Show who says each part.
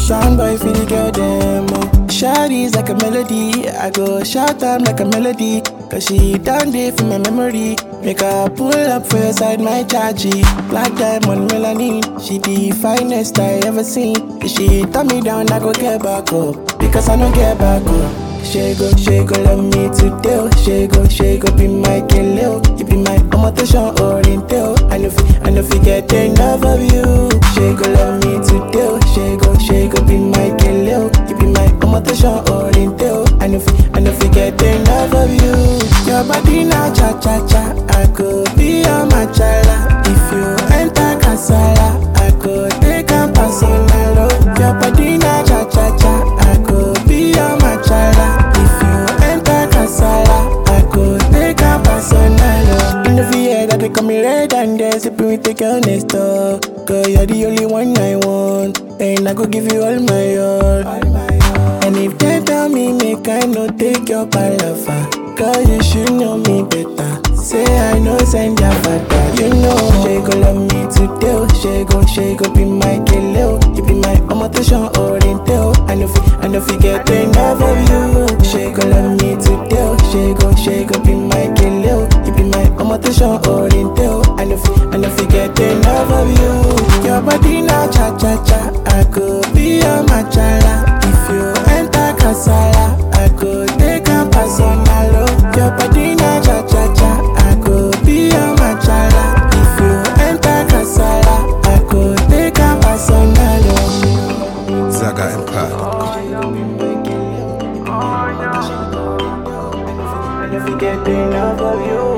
Speaker 1: Sean boy feel the girl them. Oh. Shawty's like a melody. I go shout them like a melody. Cause she done day for my memory. Make her pull up for your side, my chargy. Black diamond melanin. She the finest I ever seen. If she turn me down, I go get back up. Because I don't get back up. She go, she go love me today. oh. She go, she go be my killer. You be my amotation oriental. I know, fi- I know, fi get enough of you. She go love me today. oh. She go, she go be my killer. You be my amotation oriental. I know, fi- I know, fi get enough of you. Your body na cha cha cha. I go be your machala. If you enter casala, I go take a personal. oh. Your body na cha cha cha. I go be your machala. If you enter casala, I go take a personal. oh. In the VA that they call me red and they sipping with the girl next door. Girl, you're the only one I want, and I go give you all my all. And if they tell me make I no take your palaver, girl you should know me better. Say I know send your father, you know. She go love me today, oh. she go, she go be my killer. oh. You be my amotation oriental. I know, fi, I know fi get enough of you. She go love me today, oh. she go, she go be my killer. oh. You be my amotation oriental. I know, fi, I know fi get enough of you. Your body na cha cha cha, I go be your machala. If you enter casala, I go take a personal. oh. Your body na cha cha cha, I go be your machala. If you enter casala, I go take a personal. oh.
Speaker 2: Zaga Empire.
Speaker 1: And if you get enough of you